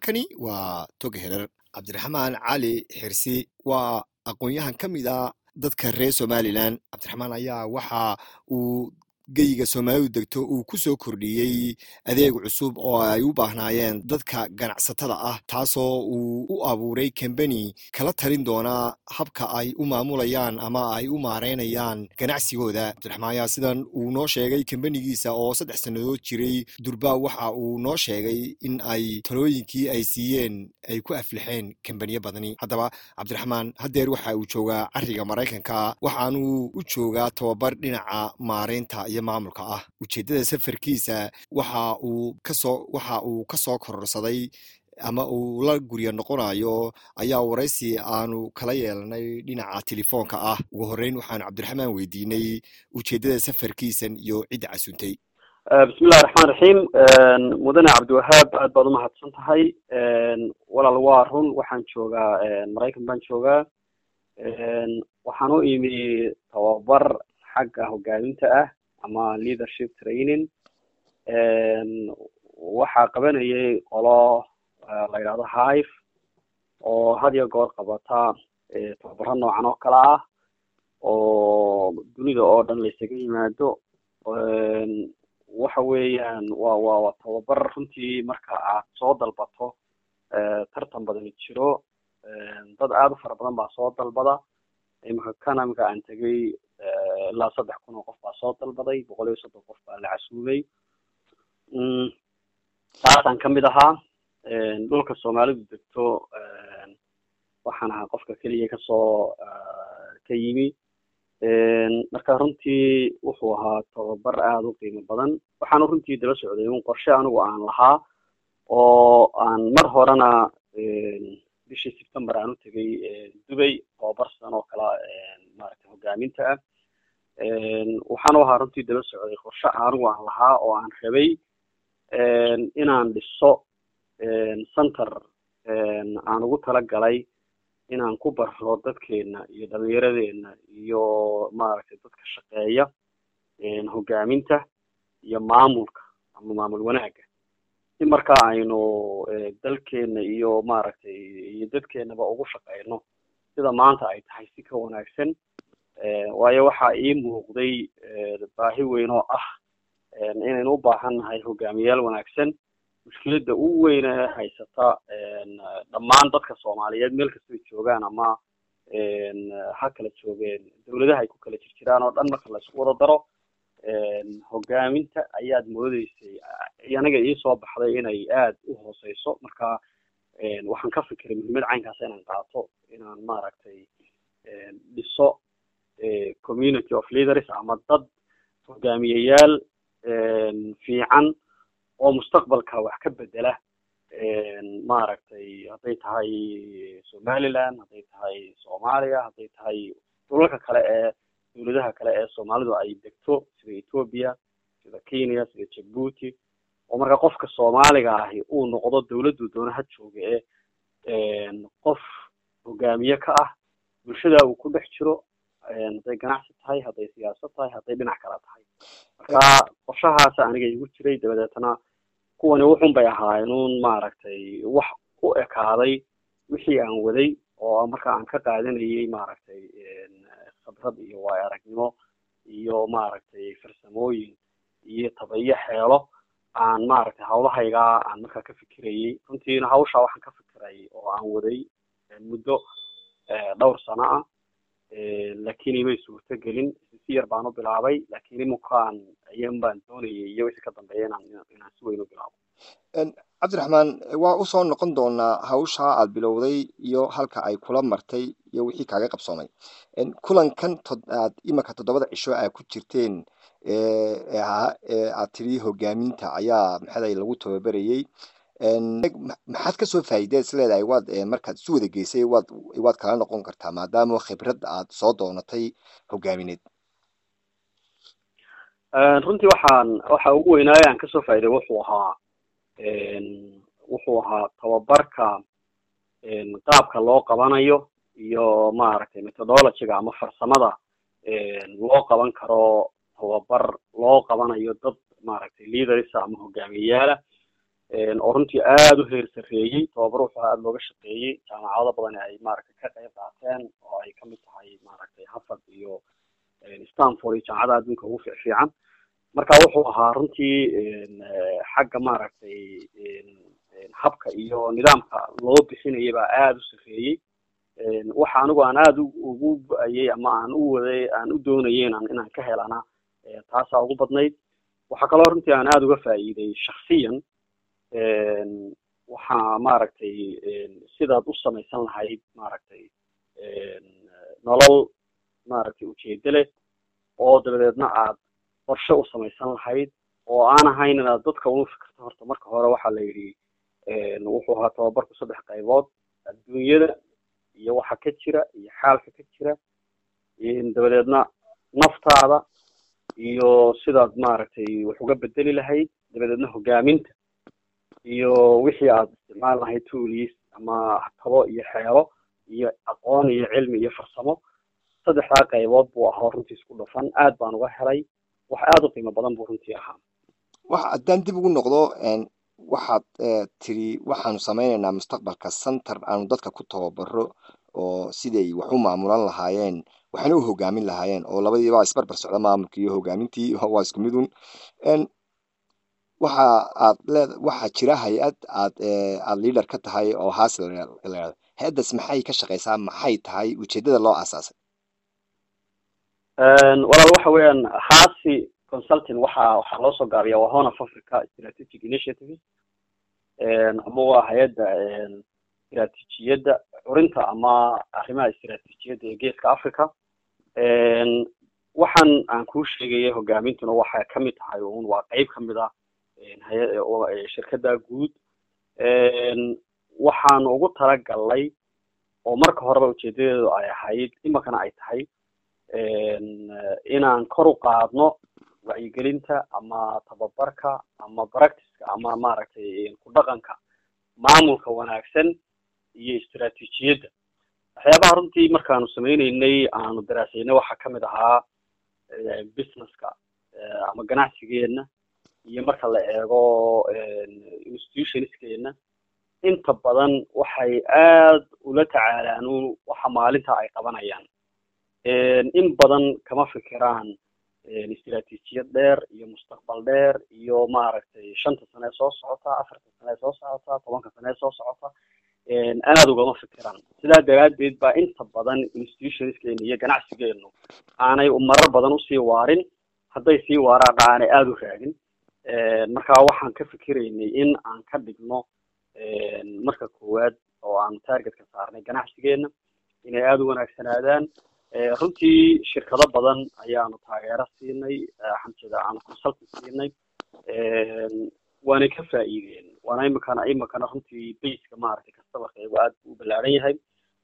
halkani waa toga herer cabdiraxmaan cali xirsi waa aqoon-yahan ka mid a dadka reer somalilan cabdiraxmaan ayaa waxa uu geyiga soomaalidu degto uu ku soo kordhiyey adeeg cusub oo ay u baahnaayeen dadka ganacsatada ah taasoo uu u abuuray kambani kala talin doona habka ay u maamulayaan ama ay u maareynayaan ganacsigooda cabdiraxmaan ayaa sidan uu noo sheegay kambanigiisa oo saddex sannadood jiray durba waxa uu noo sheegay in ay talooyinkii ay siiyeen ay ku aflixeen kambaniyo badani haddaba cabdiraxmaan haddeer waxa uu joogaa cariga maraykanka waxaanuu u joogaa tababar dhinaca maareynta iyo maamulka ah ujeeddada safarkiisa waxa uu kasoo waxa uu ka soo kororsaday ama uu la gurya noqonayo ayaa waraysi aanu kala yeelanay dhinaca telefoonka ah ugu horreyn waxaanu cabdiraxmaan weydiinay ujeeddada safarkiisan iyo cidda casuntay bismillahi raxmaan raxiim mudane cabdiwahaab aad baad umahadsan tahay walaal waa run waxaan joogaa maraykan baan joogaa waxaan u imi tababar xagga hogaaminta ah ama leadership training waxaa qabanayay qolo la yidhahdo hive oo had iyo goor qabata tababaro noocan oo kale ah oo dunida oo dhan laysaga yimaado waxa weeyaan wa wa waa tababar runtii marka aad soo dalbato tartan badani jiro dad aada u fara badan baa soo dalbada imika kana imika aan tegay ilaa saddex kun oo qof baa soo dalbaday boqol iyo soddon qof baa la casuumay taasaan kamid ahaa dhulka soomaalidu degto waxaan ahaa qofka keliya kasoo ka yimi marka runtii wuxuu ahaa tababar aada u qiimo badan waxaana runtii daba socday un qorshe anigu aan lahaa oo aan mar horena bishii september aan u tegay dubay tababar sidan oo kala maaragtay hogaaminta ah waxaana ahaa runtii daba socday qorshe anigu aan lahaa oo aan rabay inaan dhiso center aan ugu talagalay inaan ku barro dadkeena iyo dhalinyaradeenna iyo maaragtay dadka shaqeeya hogaaminta iyo maamulka ama maamul wanaagga si marka aynu dalkeena iyo maaragtay iyo dadkeenaba ugu shaqeyno sida maanta ay tahay si ka wanaagsan waayo waxaa ii muuqday baahi weyn oo ah inaynu u baahan nahay hogaamiyayaal wanaagsan mushkiladda u weyn ee haysata dhammaan dadka soomaaliyeed meel kastay joogaan ama ha kala joogeen dawladaha ay ku kala jir jiraan oo dhan marka laisku wada daro hogaaminta ayaad moodeysay aniga iisoo baxday inay aada u hooseyso marka waxaan ka fikiray muhiimad caynkaas inaan qaato inaan maaragtay dhiso community of leaders ama dad hogaamiyayaal fiican oo mustaqbalka wax ka bedela maaragtay hadday tahay somaliland hadday tahay soomaaliya hadday tahay dhulalka kale ee dawladaha kale ee soomaalidu ay degto sida ethoopia sida kenya sida jabuuti oo marka qofka soomaaliga ahi uu noqdo dawladdu doona ha jooga ee qof hogaamiye ka ah bulshada uu ku dhex jiro hadday ganacsi tahay hadday siyaasad tahay hadday dhinac kala tahay marka qorshahaasa aniga igu jiray dabadeetna kuwani wuxun bay ahaayeen un maaragtay wax u ekaaday wixii aan waday oo marka aan ka qaadanayay maaragtay khibrad iyo waayo aragnimo iyo maaragtay farsamooyin iyo tabayo xeelo aan maaragtay hawlahaygaa aan markaa ka fikirayay runtiina hawshaa waxaan ka fikirayay oo aan waday muddo dhowr sano ah laakiin imay suurto gelin si yar baan u bilaabay laakiin imukaan ayan baan doonayay iyo wixii ka dambeeya inaan inaan si weyn u bilaabo cabdiraxmaan waa usoo noqon doonaa hawshaa aad bilowday iyo halka ay kula martay iyo wixii kaaga qabsoomay kulankan aad imanka toddobada cisho aa ku jirteen aad tiri hogaaminta ayaa maxaday lagu tababarayey maxaad kasoo faa'iideed is leedahay waad markaad isu wada geysay waad waad kala noqon kartaa maadaama khibrad aad soo doonatay hogaamineed runtii waxaan waxa ugu weynaayo aan kasoo faa'iday wuxuu ahaa wuxuu ahaa tababarka qaabka loo qabanayo iyo maaragtay methodologyga ama farsamada loo qaban karo tababar loo qabanayo dad maaragtay leaders ama hogaamiyeyaala oo runtii aada u heer sarreeyey tababar wuxuu aada looga shaqeeyey jaamacado badan ay maaragtay ka qayb qaateen oo ay kamid tahay maaragtay harvard iyo stanford iyo jaamacadaha adduunka ugu fiicfiican marka wuxuu ahaa runtii xagga maaragtay habka iyo nidaamka loo bixinayay baa aada u sarreeyey waxa anigu aan aada ugu go-ayey ama aan u waday aan u doonayay inaan inaan ka helana taasaa ugu badnayd waxaa kaloo runtii aan aada uga faa'iiday shaksiyan waxaa maaragtay sidaad u samaysan lahayd maaragtay nolol maaragtay ujeedo leh oo dabadeedna aad qorshe u samaysan lahayd oo aan ahayn inaad dadka unu fikirto horta marka hore waxaa la yidhi wuxuu ahaa tababarku saddex qaybood adduunyada iyo waxa ka jira iyo xaalka ka jira dabadeedna naftaada iyo sidaad maaragtay wax uga bedeli lahayd dabadeedna hogaaminta iyo wixii aad isticmaali lahayd toolis ama tabo iyo xeelo iyo aqoon iyo cilmi iyo farsamo saddexdaa qaybood buu ahaa runtii isku dhafan aad baan uga helay wax aada u qiimo badan buu runtii ahaa wax haddaan dib ugu noqdo waxaad tiri waxaanu samaynaynaa mustaqbalka center aanu dadka ku tababaro oo siday wax u maamulan lahaayeen waxna u hogaamin lahaayeen oo labadiiba isbarbar socda maamulkii iyo hogaamintii waa isku midun waxa aad leed waxaa jira hay-ad aad aad leader ka tahay oo haas layado hay-addaas maxay ka shaqeysaa maxay tahay ujeedada loo aasaasay walaal waxa weeyaan haasi consulting waxa waxaa loo soo gaabiya waa horn of africa strategic initiative ama waa hay-adda istiraatiijiyadda curinta ama arrimaha istiraatiijiyadda ee geeska africa waxaan aan kuu sheegaya hogaamintuna waxay kamid tahay un waa qeyb kamid ah shirkadda guud waxaan ugu talagalnay oo marka horeba ujeedadeedu ay ahayd iminkana ay tahay inaan kor u qaadno wacyigelinta ama tababarka ama practiceka ama maaragtay ku dhaqanka maamulka wanaagsan iyo istiraatiijiyadda waxyaabaha runtii markaanu sameyneynay aanu daraasaynay waxaa kamid ahaa businesska ama ganacsigeena iyo marka la eego institutionskeena inta badan waxay aad ula tacaalaan waxa maalinta ay qabanayaan in badan kama fikiraan istiraatiijiyad dheer iyo mustaqbal dheer iyo maaragtay shanta sane ee soo socota afarta sane ee soo socota tobanka sane ee soo socota aada ugama fikiraan sidaa daraaddeed baa inta badan institutionskeena iyo ganacsigeenu aanay marar badan usii waarin hadday sii waaraana aanay aada u raagin marka waxaan ka fikiraynay in aan ka dhigno marka koowaad oo aan targetka saarnay ganacsigeena inay aada u wanaagsanaadaan runtii shirkado badan ayaanu taageero siinay xamsida aanu consultant siinay waanay ka faa'iideen waana imikana imikana runtii baska maaragtay kastabarkaygu aad u ballaaran yahay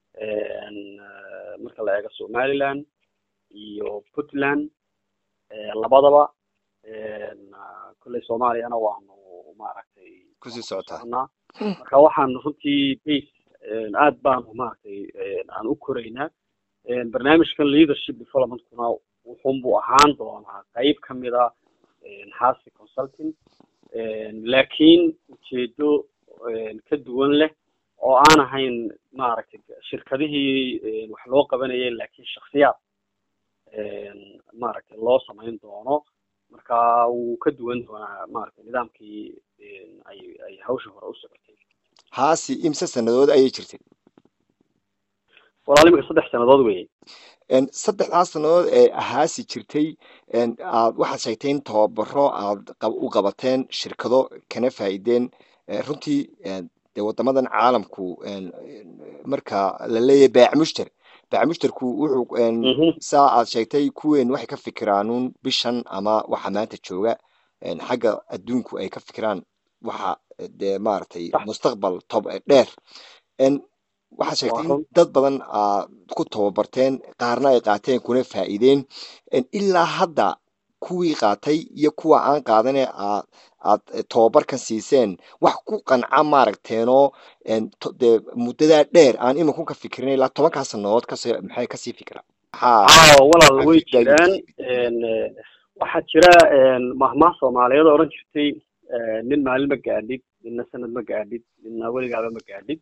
marka la eego somaliland iyo puntland labadaba kolley soomaaliyana waanu maaragtay kusii socotaa marka waxaanu runtii base aad baanu maaragtay aan u koraynaa barnaamijkan leadership developmentkuna wuxunbuu ahaan doonaa qeyb kamida hasi consulting laakiin ujeedo ka duwan leh oo aan ahayn maaragtay shirkadihii wax loo qabanayay laakiin shaksiyaad maaragtay loo samayn doono marka wuu ka duwan doonaa maaragtay nidaamkii ay ay hawsha hore u socotay haasi imse sanadood ayay jirtay walaal imika saddex sanadood weye saddexdaas sanadood ee haasi jirtay aad waxaad sheegtay in tababaro aad u qabateen shirkado kana faa'iideen runtii dee waddamadan caalamku marka la leeyahay baac mushter baac mushterku wuxuu saa aad sheegtay kuween waxay ka fikiraanuun bishan ama waxa maanta jooga xagga adduunku ay ka fikiraan waxa dee maaragtay mustaqbal tob dheer waxaad sheegtay in dad badan aad ku tababarteen qaarna ay qaateen kuna faa'iideen ilaa hadda kuwii qaatay iyo kuwa aan qaadane aad aad tababarkan siiseen wax ku qanca maaragteenoo dee muddadaa dheer aan iminku ka fikirin ilaa tobankaa sanadood kasi maxay kasii fikira walaal way jiraan waxaa jira mahmaah soomaaliyeed oo odhan jirtay nin maalin ma gaadhid midna sanad ma gaadhid midna weligaaba ma gaadhid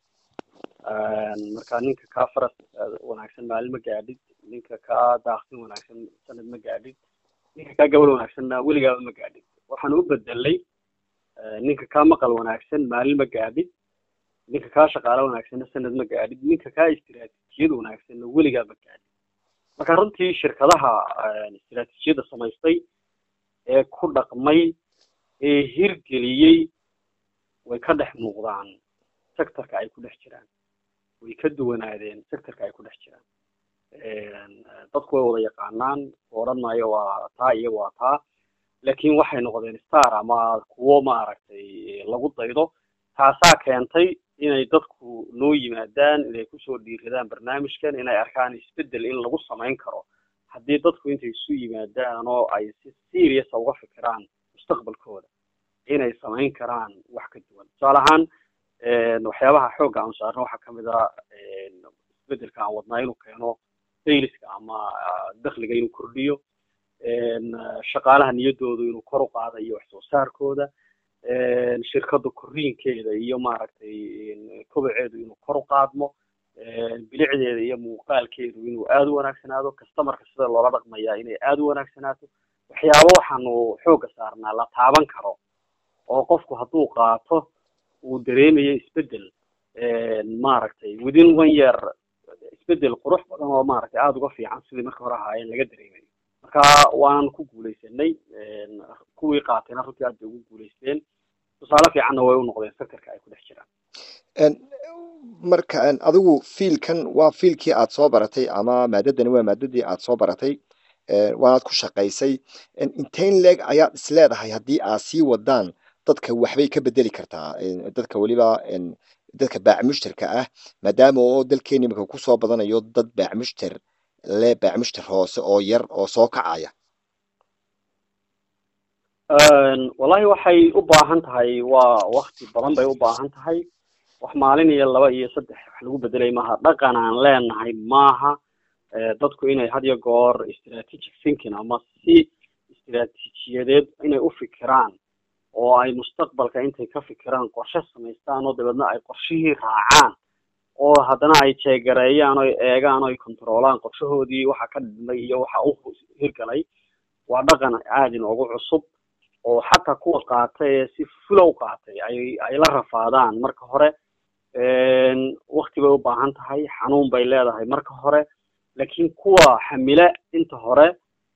marka ninka kaa faras wanaagsan maalin ma gaadhid ninka kaa daaqsin wanaagsan sanad ma gaadhid ninka kaa gabal wanaagsanna weligaaba ma gaadhid waxaan u bedelay ninka kaa maqal wanaagsan maalin ma gaadhid ninka kaa shaqaalo wanaagsanna sanad ma gaadhid ninka kaa istiraatiijiyad wanaagsanna weligaa ma gaadhid marka runtii shirkadaha istiraatiijiyadda samaystay ee ku dhaqmay ee hirgeliyey way ka dhex muuqdaan sectorka ay ku dhex jiraan way ka duwanaadeen sectorka ay ku dhex jiraan dadku way wada yaqaanaan odhan maayo waa taa iyo waa taa laakiin waxay noqdeen star ama kuwo maaragtay lagu daydo taasaa keentay inay dadku noo yimaadaan inay kusoo dhiiradaan barnaamijkan inay arkaan isbedel in lagu samayn karo haddii dadku intay isu yimaadaan oo ay si seriousa uga fikiraan mustaqbalkooda inay samayn karaan wax ka duwan tusaale ahaan waxyaabaha xoogga aan saarno waxaa kamid a isbedelka aan wadnaa inuu keeno sayliska ama dakliga inuu kordhiyo shaqaalaha niyadoodu inuu kor u qaada iyo wax soo saarkooda shirkadda koriinkeeda iyo maaragtay kobaceedu inuu kor u qaadmo bilicdeeda iyo muuqaalkeedu inuu aada u wanaagsanaado customarka sida loola dhaqmayaa inay aada u wanaagsanaato waxyaabo waxaanu xoogga saarnaa la taaban karo oo qofku hadduu qaato uu dareemayo isbedel maaragtay within one year isbedel qurux badan oo maaragtay aada uga fiican sidii marka hore ahaayeen laga dareemayo marka waanan ku guuleysanay kuwii qaatayna runtii aad bay ugu guuleysteen tusaale fiicanna way u noqdeen sectorka ay ku dhex jiraan marka adigu fiilkan waa fiilkii aad soo baratay ama maadadani waa maadadii aad soo baratay waanaad ku shaqaysay inteyn leeg ayaad isleedahay haddii aad sii wadaan dadka waxbay ka bedeli kartaa dadka weliba dadka baacmushterka ah maadaama oo dalkeeni imika kusoo badanayo dad baacmushter le baacmushter hoose oo yar oo soo kacaya wallahi waxay u baahan tahay waa wakti badan bay u baahan tahay wax maalin iyo laba iyo saddex wax lagu bedelay maaha dhaqan aan leenahay maaha dadku inay had iyo goor strategic thinking ama si istraatiijiyadeed inay u fikiraan oo ay mustaqbalka intay ka fikiraan qorshe samaystaan oo dabeedna ay qorshihii raacaan oo haddana ay jeegareeyaan oy eegaan o ay controolaan qorshahoodii waxa ka dhidmay iyo waxa u hirgalay waa dhaqan aada inoogu cusub oo xataa kuwa qaatay ee si fulow qaatay ay ay la rafaadaan marka hore wakti bay u baahan tahay xanuun bay leedahay marka hore laakiin kuwa xamile inta hore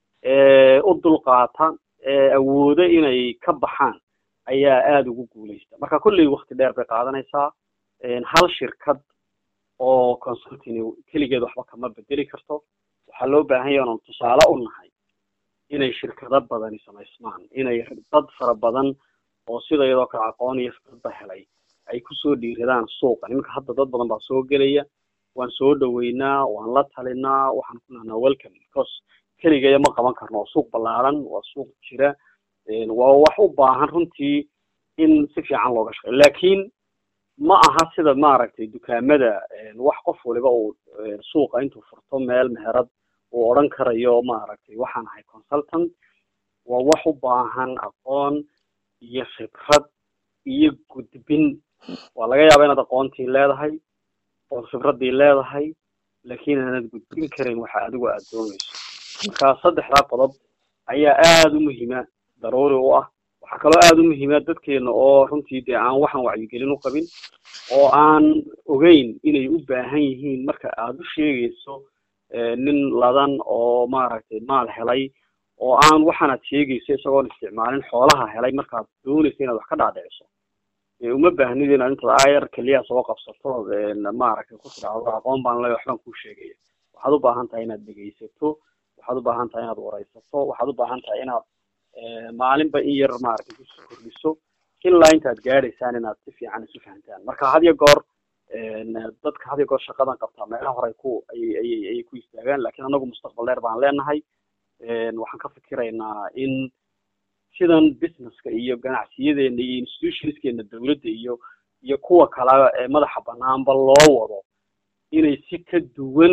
u dulqaata awooda inay ka baxaan ayaa aada ugu guuleysta marka kolley wakti dheer bay qaadanaysaa hal shirkad oo consulting keligeed waxba kama bedeli karto waxaa loo baahan yahay onan tusaale u nahay inay shirkado badani samaysmaan inay dad fara badan oo sida iyadoo kale aqoon iyo fikradba helay ay kusoo dhiiradaan suuqa nimanka hadda dad badan baa soo gelaya waan soo dhaweynaa waan la talinaa waxaan ku nahnaa welcome because keligeeya ma qaban karno waa suuq ballaaran waa suuq jira waa wax u baahan runtii in si fiican looga shaqeyo laakiin ma aha sida maaragtay dukaamada wax qof waliba uu suuqa intuu furto meel meherad uu odhan karayo maaragtay waxaan ahay consultant waa wax u baahan aqoon iyo khibrad iyo gudbin waa laga yaaba inaad aqoontii leedahay ood khibraddii leedahay laakiin aanad gudbin karin waxa adigu aad doonayso marka saddexdaa qodob ayaa aada u muhiima daruuri u ah waxaa kaloo aada u muhiima dadkeena oo runtii dee aan waxaan wacyigelin u qabin oo aan ogeyn inay u baahan yihiin marka aada u sheegayso nin ladan oo maaragtay maal helay oo aan waxaanaad sheegayso isagoon isticmaalin xoolaha helay markaad doonayso inaad wax ka dhaadhiciso uma baahnid inaad intaad ayar keliya soo qabsato maaragtay ku tidhaahdo aqoon baan le waxbaan kuu sheegaya waxaad u baahan tahay inaad dhegaysato waxaad u baahan tahay inaad waraysato waxaad u baahan tahay inaad maalinba in yar maaragtay kusoo kordhiso ilaa intaad gaadhaysaan inaad si fiican isu fahantaan marka had iyo goor dadka had iyo goor shaqadan qabtaa meelaha hore ku ayay ayay ayay ku istaagaan lakiin anagu mustaqbal dheer baan leenahay waxaan ka fikiraynaa in sidan businesska iyo ganacsiyadeena iyo institutionskeena dawladda iyo iyo kuwa kale ee madaxa banaanba loo wado inay si ka duwan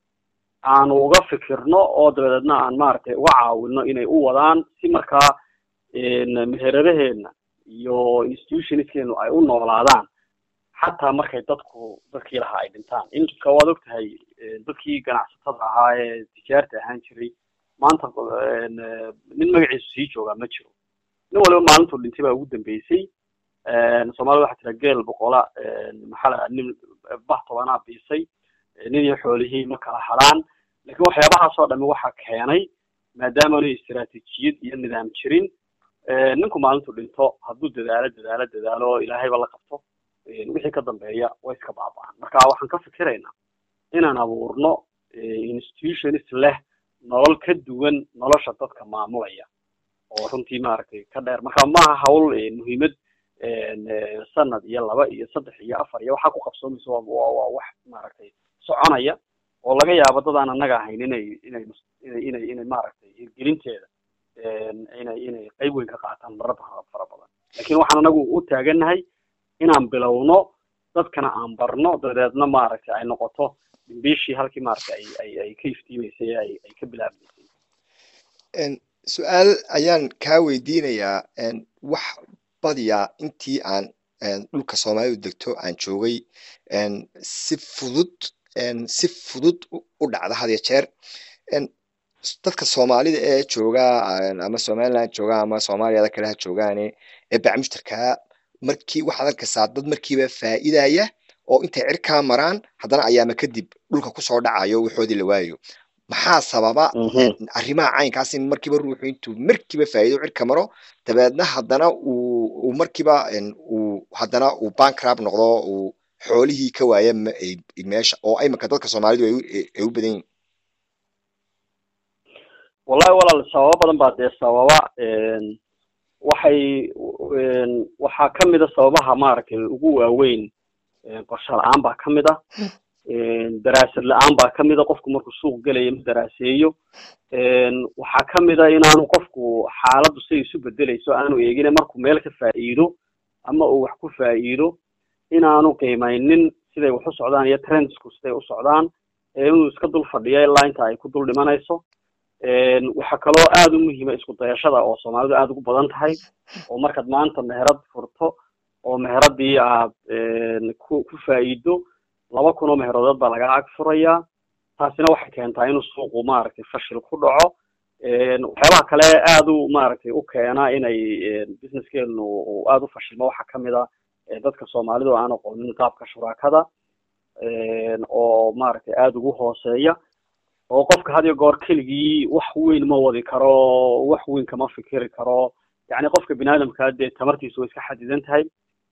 aanu uga fikirno oo dabadeedna aan maaragtay uga caawino inay u wadaan si markaa meheradaheena iyo institutionskeenu ay u noolaadaan xataa markay dadku dadkii lahaa ay dhintaan inka waad og tahay dadkii ganacsatada ahaa ee tijaarta ahaan jiray maanta nin magaciisu sii joogaa ma jiro nin waliba maalintuu dhintay baa ugu dambeysay soomaalida waxaa tira geel boqola maxaa la nin bah tobanaa biisay nin iyo xoolihii ma kala hadhaan lakin waxyaabahaas oo dhami waxaa keenay maadaama nu istiraatijiyad iyo nidaam jirin ninku maalintuu dhinto hadduu dadaalo dadaalo dadaalo oo ilaahayba la qabto wixii ka dambeeya way iska baaba'an marka waxaan ka fikiraynaa inaan abuurno institutions leh nolol ka duwan nolosha dadka maamulaya oo runtii maaragtay ka dheer marka maaha hawl muhiimad sanad iyo laba iyo saddex iyo afar iyo waxaa ku qabsoomaysa waa wax maaragtay soconaya oo laga yaabo dad aan annaga ahayn inay inay inay inay inay maaragtay hirgelinteeda inay inay qayb weyn ka qaataan marar fara badan lakin waxaan anagu u taagannahay inaan bilowno dadkana aan barno dabeedna maaragtay ay noqoto bishii halkii maaragtay ay ay ay ka iftiimeysay ay ay ka bilaabmaysay su-aal ayaan kaa weydiinayaa wax badiyaa intii aan dhulka soomaalidu degto aan joogay si fudud si fudud u dhacda had iyo jeer dadka soomaalida ee joogaa ama somaliland joogaa ama soomaaliyada kale ha joogaane ee bacmushtarkaa markii waxaad arkaysaa dad markiiba faa'iidaya oo intay cirkaa maraan haddana ayaama kadib dhulka kusoo dhacayo waxoodii la waayo maxaa sababa arrimaha caynkaas in markiiba ruuxu intuu markiiba faa'iido cirka maro dabeedna haddana uu markiiba uu haddana uu bankrab noqdo uu xoolihii ka waaya meesha oo iminka dadka soomaalidu ay u badan yihin wallahi walaal sababo badan baa dee sababa waxay waxaa kamid a sababaha maaragtay ugu waaweyn qorshe la-aan baa kamid a daraasad la-aan baa kamid a qofku markuu suuq gelaya ma daraaseeyo waxaa kamid a inaanu qofku xaaladdu siday isu bedeleyso aanu eegine markuu meel ka faa'iido ama uu wax ku faa'iido inaanu qiimeynin siday wax u socdaan iyo trendsku siday u socdaan inuu iska dul fadhiyo ilaa inta ay ku dul dhimanayso waxaa kaloo aada u muhiima isku dayashada oo soomaalidu aada ugu badan tahay oo markaad maanta meherad furto oo meheradii aad ku ku faa'iido laba kun oo meherodood baa laga ag furayaa taasina waxay keentaa inuu suuqu maaragtay fashil ku dhaco waxyaabaha kale aada u maaragtay u keena inay businesskeenu aada u fashilmo waxaa kamid a dadka soomaalidu aan aqoonin qaabka shuraakada oo maaragtay aada ugu hooseeya oo qofka had iyo goor keligii wax weyn ma wadi karo wax weyn kama fikiri karo yacni qofka bini aadamkaa dee tamartiisu way iska xadidan tahay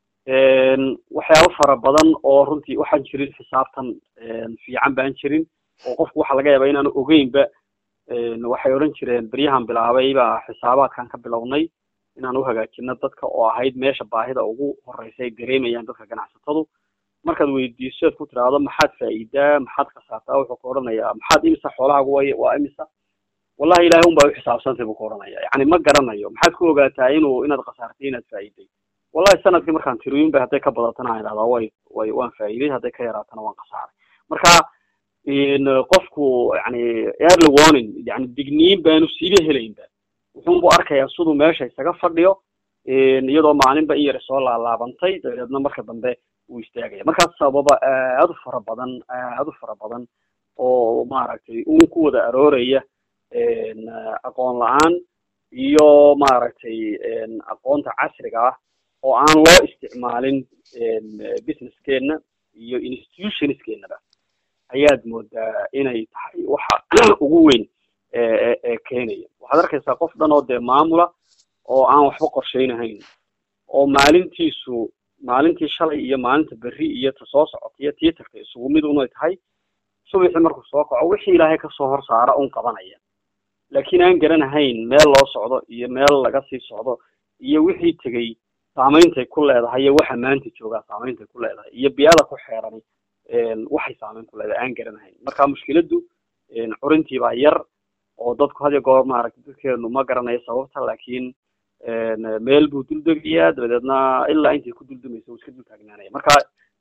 waxyaabo fara badan oo runtii waxaan jirin xisaabtan fiican baan jirin oo qofku waxaa laga yaabaa inaanu ogeynba waxay odhan jireen beryahan bilaabay baa xisaabaadkan ka bilownay inaan u hagaajino dadka oo ahayd meesha baahida ugu horeysa ay dareemayaan dadka ganacsatadu markaad weydiiso ad ku tiraahdo maxaad faa'iidaa maxaad khasaartaa wuxuu ku odhanayaa maxaad imisa xoolahaagu way waa imisa wallahi ilahay un baa u xisaabsantay buu ku odhanaya yacni ma garanayo maxaad ku ogaataa inuu inaad khasaartay inaad faa'iiday wallahi sanadkii markaan tiriyin ba hadday ka badatana aan idhahdaa way way waan faa'iiday hadday ka yaraatana waan khasaaray marka qofku yani early warning yani digniin baanu siiba helaynba wuxuun buu arkayaa siduu meesha isaga fadhiyo iyadoo maalinba in yar soo laalaabantay dabeedna marka dambe uu istaagaya markaas sababa aada u fara badan aada u fara badan oo maaragtay uun ku wada arooraya aqoon la-aan iyo maaragtay aqoonta casriga ah oo aan loo isticmaalin businesskeenna iyo institutionskeenaba ayaad moodaa inay tahay waxa ugu weyn ee keenaya waxaad arkaysaa qof dhan oo dee maamula oo aan waxba qorsheynahayn oo maalintiisu maalintii shalay iyo maalinta berri iyo ta soo socota iyo tii tagtay isugu mid unay tahay subaxii markuu soo kaco wixii ilaahay kasoo hor saara un qabanaya laakiin aan garanahayn meel loo socdo iyo meel laga sii socdo iyo wixii tegey saameyntay ku leedahay iyo waxa maanta joogaa saameyntay ku leedahay iyo biyada ku xeerani waxay saameyn ku leedahay aan garanahayn marka mushkiladdu curintii baa yar oo dadku had iyo goor maaragtay dadkeenu ma garanayo sababta laakiin meel buu duldegayaa dabadeedna ilaa intay ku duldumaysa uu iska dul taagnaanaya marka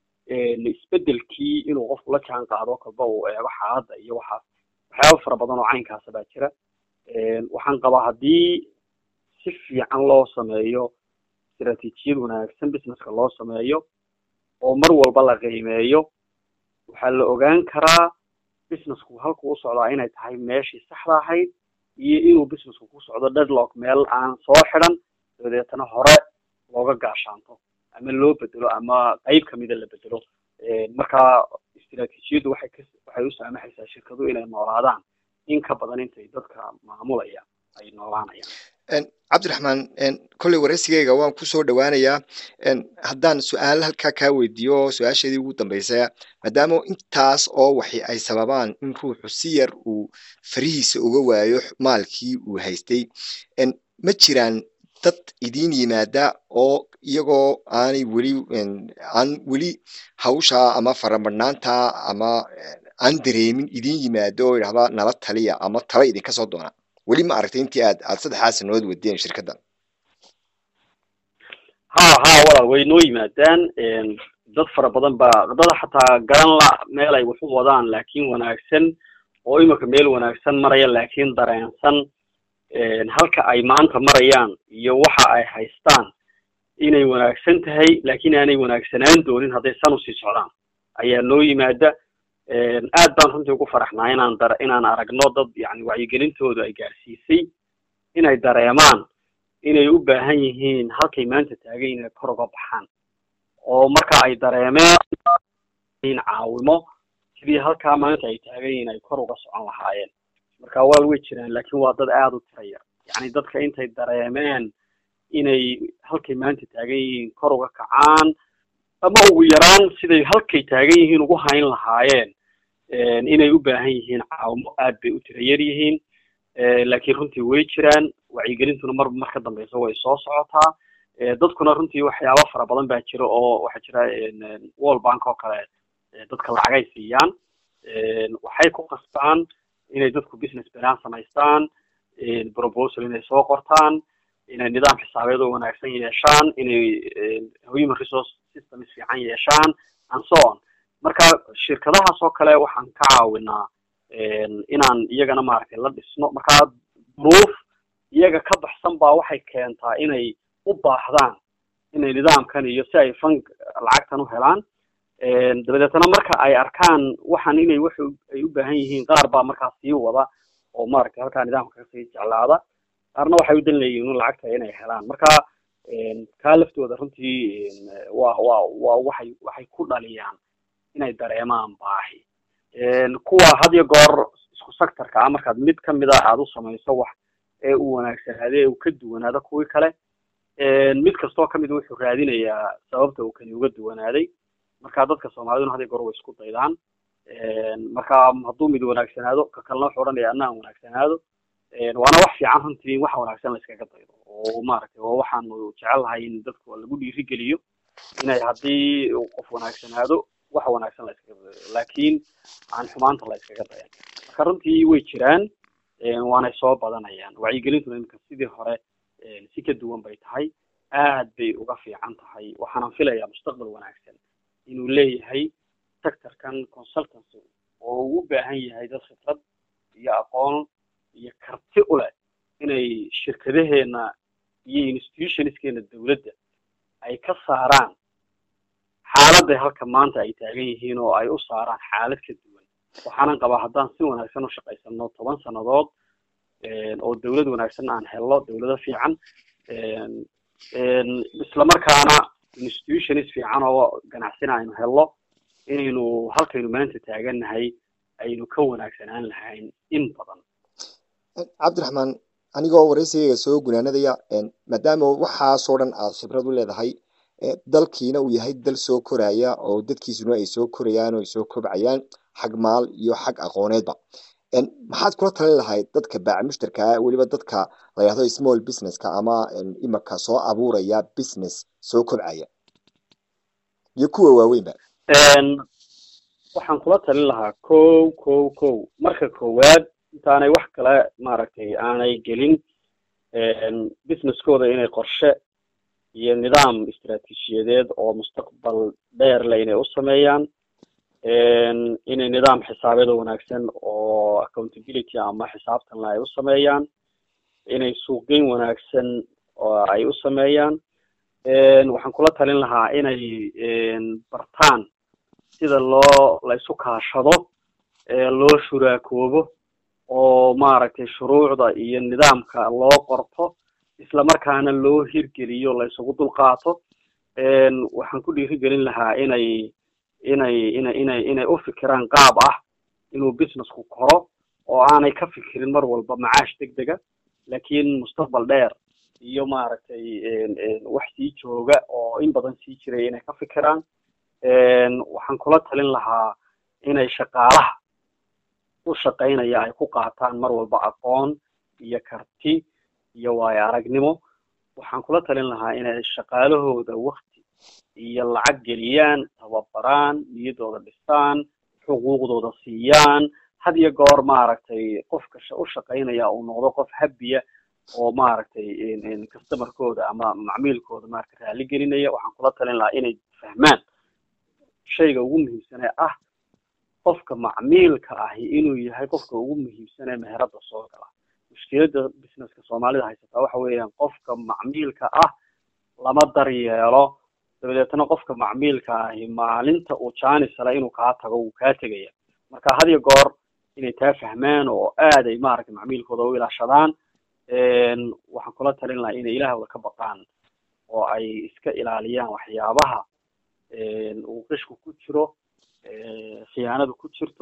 isbedelkii inuu qofku la jaan qaado kalba uu eego xaaladda iyo waxaas waxyaaba fara badan oo caynkaasa baa jira waxaan qabaa haddii si fiican loo sameeyo istiraatiijiyad wanaagsan businesska loo sameeyo oo mar walba la qiimeeyo waxaa la ogaan karaa businessku halku u socdaa inay tahay meeshii saxda ahayd iyo inuu businessku ku socdo deadlock meel aan soo xidhan dabadeetana hore looga gaashaanto ama loo bedelo ama qeyb kamida la bedelo marka istiraatiijiyaddu waxay ka waxay u saamaxaysaa shirkadu inay noolaadaan in ka badan intay dadka maamulaya ay noolaanayaan cabdiraxmaan kolley waraysigeyga waan kusoo dhawaanayaa haddaan su-aal halkaa kaa weydiiyo su-aasheedii ugu dambaysa maadaama intaas oo waxi ay sababaan in ruuxu si yar uu farihiisa uga waayo maalkii uu haystay ma jiraan dad idiin yimaada oo iyagoo aanay weli aan weli hawshaa ama faramadhnaanta ama aan dareemin idiin yimaado oo idhahda nala taliya ama tala idinka soo doona weli ma aragtay intii aad aad saddexdaa sanood wadeen shirkaddan ha ha walaal way noo yimaadaan dad fara badan baa dad xataa garan la meel ay wax u wadaan laakiin wanaagsan oo imika meel wanaagsan maraya laakiin dareensan halka ay maanta marayaan iyo waxa ay haystaan inay wanaagsan tahay laakiin aanay wanaagsanaan doonin hadday san usii socdaan ayaa noo yimaada aad baan runtii ugu faraxnaa inaan dar inaan aragno dad yani wacyigelintoodu ay gaarsiisay inay dareemaan inay u baahan yihiin halkay maanta taagan inay kor uga baxaan oo marka ay dareemeen caawimo sidii halkaa maanta ay taagan yihiin ay kor uga socon lahaayeen marka wal way jiraan laakiin waa dad aada u tiraya yani dadka intay dareemeen inay halkay maanta taagan yihiin kor uga kacaan ama ugu yaraan siday halkay taagan yihiin ugu hayn lahaayeen inay u baahan yihiin caawimo aad bay u tira yar yihiin laakiin runtii way jiraan wacyigelintuna marba mar ka dambeysa way soo socotaa dadkuna runtii waxyaaba fara badan baa jira oo waxaa jira world bank oo kale dadka lacagay siiyaan waxay ku qasbaan inay dadku business plan samaystaan proposal inay soo qortaan inay nidaam xisaabeed oo wanaagsan yeeshaan inay human resource systems fiican yeeshaan and so on marka shirkadahaas oo kale waxaan ka caawinaa inaan iyagana maaragtay la dhisno marka duruuf iyaga ka baxsan baa waxay keentaa inay u baahdaan inay nidaamkan iyo si ay fun lacagtan u helaan dabadeetna marka ay arkaan waxaan inay wax ay u baahan yihiin qaar baa markaas sii wada oo maaragtay halkaa nidaamka kasii jeclaada qaarna waxay u dan leeyihiin lacagta inay helaan marka kaa laftooda runtii waa waa waa waxay waxay ku dhaliyaan inay dareemaan baahi kuwa had iyo goor isku sectorka ah markaad mid kamid a aada u samayso wax ee uu wanaagsanaado ee uu ka duwanaado kuwii kale mid kastoo kamid wuxuu raadinayaa sababta uu kani uga duwanaaday marka dadka soomaaliduna had iyo goor way isku daydaan marka hadduu mid wanaagsanaado ka kalena wuxuu odhanaya anna aan wanaagsanaado waana wax fiican runtii wax wanaagsan la iskaga daydo oo maaragtay oo waxaanu jecelnahay in dadku lagu dhiirigeliyo inay haddii qof wanaagsanaado wax wanaagsan la iskaga dayo laakiin aan xumaanta la iskaga dayan marka runtii way jiraan waanay soo badanayaan wacyigelintuna iminka sidii hore si ka duwan bay tahay aad bay uga fiican tahay waxaanan filayaa mustaqbal wanaagsan inuu leeyahay sectorkan consultancy oo uu u baahan yahay dad khibrad iyo aqoon iyo karti u leh inay shirkadaheena iyo institutionskeena dawladda ay ka saaraan xaaladday halka maanta ay taagan yihiin oo ay u saaraan xaalad ka duwan waxaanan qabaa haddaan si wanaagsan u shaqaysano toban sannadood oo dawlad wanaagsan aan helno dawlado fiican islamarkaana institutions fiican oo ganacsina aynu helno inaynu halkaynu maanta taagannahay aynu ka wanaagsanaan lahayn in badan cabdiraxmaan anigoo waraysigayga soo gunaanadaya maadaama waxaasoo dhan aad khibrad u leedahay dalkiina uu yahay dal soo koraya oo dadkiisuna ay soo korayaan oo ay soo kobcayaan xag maal iyo xag aqooneedba maxaad kula talin lahayd dadka baaca mushtarkaa weliba dadka la yidhahdo small businesska ama imika soo abuuraya business soo kobcaya iyo kuwa waaweynba waxaan kula talin lahaa ko ko ko marka koowaad intaanay wax kale maaragtay aanay gelin businesskooda inay qorshe iyo nidaam istaraatiijiyadeed oo mustaqbal dheer le inay u sameeyaan inay nidaam xisaabeed oo wanaagsan oo accountability ama xisaabtanle ay u sameeyaan inay suuqgeyn wanaagsan oo ay u sameeyaan waxaan kula talin lahaa inay bartaan sida loo la isu kaashado loo shuraakoobo oo maaragtay shuruucda iyo nidaamka loo qorto isla markaana loo hirgeliyo la isugu dulqaato waxaan ku dhiirigelin lahaa inay inay inay inay inay u fikiraan qaab ah inuu businessku koro oo aanay ka fikirin mar walba macaash deg dega laakiin mustaqbal dheer iyo maaragtay wax sii jooga oo in badan sii jiray inay ka fikiraan waxaan kula talin lahaa inay shaqaalaha u shaqaynaya ay ku qaataan mar walba aqoon iyo karti iyo waayo aragnimo waxaan kula talin lahaa inay shaqaalahooda wakti iyo lacag geliyaan tababaraan niyadooda dhistaan xuquuqdooda siiyaan had iyo goor maaragtay qofka u shaqaynaya uu noqdo qof habiya oo maaragtay customerkooda ama macmiilkooda maarata raali gelinaya waxaan kula talin lahaa inay fahmaan shayga ugu muhiimsanee ah qofka macmiilka ahi inuu yahay qofka ugu muhiimsanee meherada soo gala mushkiladda businesska soomaalida haysataa waxa weeyaan qofka macmiilka ah lama daryeelo dabadeetna qofka macmiilka ahi maalinta uu jaanisala inuu kaa tago wuu kaa tegaya marka had iyo goor inay taa fahmaan oo aad ay maaragtay macmiilkooda u ilaashadaan waxaan kula talin lahaa inay ilaahooda ka baqaan oo ay iska ilaaliyaan waxyaabaha uu qishku ku jiro khiyaanadu ku jirto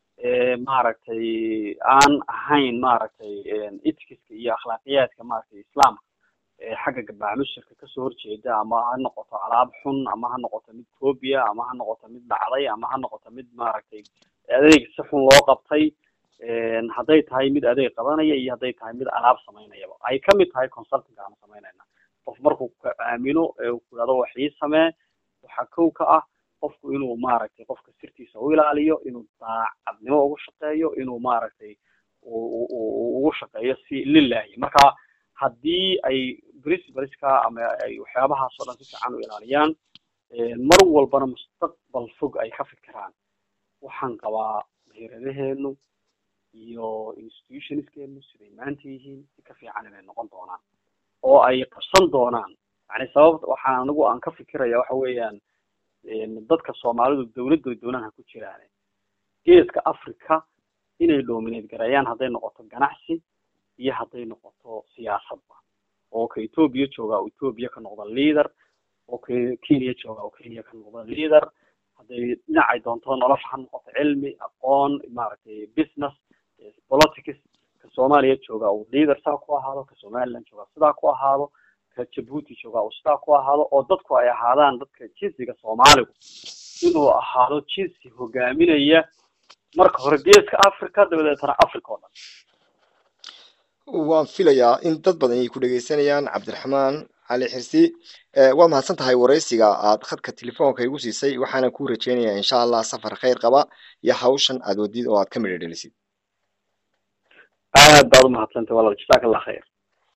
maaragtay aan ahayn maaragtay etikiska iyo akhlaaqiyaadka maaragtay islaamka xagga gabaamushirka kasoo horjeeda ama ha noqoto alaab xun ama ha noqoto mid copia ama ha noqoto mid dhacday ama ha noqoto mid maaragtay adeeg si xun loo qabtay hadday tahay mid adeeg qabanaya iyo hadday tahay mid alaab samaynayaba ay kamid tahay consulting aanu samaynayna qof markuu ka aamino ee uu kuyado wax ii samee waxaa kow ka ah qofku inuu maaragtay qofka sirtiisa u ilaaliyo inuu daacadnimo ugu shaqeeyo inuu maaragtay ugu shaqeeyo si lilahi marka haddii ay principleska ama ay waxyaabahaas oo dhan si fiican u ilaaliyaan mar walbana mustaqbal fog ay ka fikiraan waxaan qabaa meheradaheenu iyo institutionskeenu siday maanta yihiin si ka fiican inay noqon doonaan oo ay qabsan doonaan yani sabab waxaan anigu aan ka fikiraya waxa weeyaan dadka soomaalidu dawladooy doonaha ku jiraan geeska africa inay dominate gareeyaan hadday noqoto ganacsi iyo hadday noqoto siyaasadba oo ka ethoobia jooga oo ethoobia ka noqda leader oo ka kenya jooga oo kenya ka noqda leader hadday dhinacay doonto nolosha ha noqoto cilmi aqoon maaragtay business politics ka soomaaliya jooga uu leader saa ku ahaado ka somaliland jooga sidaa ku ahaado ka jabuuti jooga uu sidaa ku ahaado oo dadku ay ahaadaan dadka jinsiga soomaaligu inuu ahaado jinsi hogaaminaya marka hore geeska africa dabadeetana africa oo dhan waan filayaa in dad badan ay ku dhegeysanayaan cabdiraxmaan cali xirsi waa mahadsan tahay waraysiga aad khadka telefoonka igu siisay waxaana kuu rajeynayaa insha allah safar khayr qaba iyo hawshan aad wadid oo aad ka midho dhelisid aad baad umahadsantahy walaal jasaak allah khayr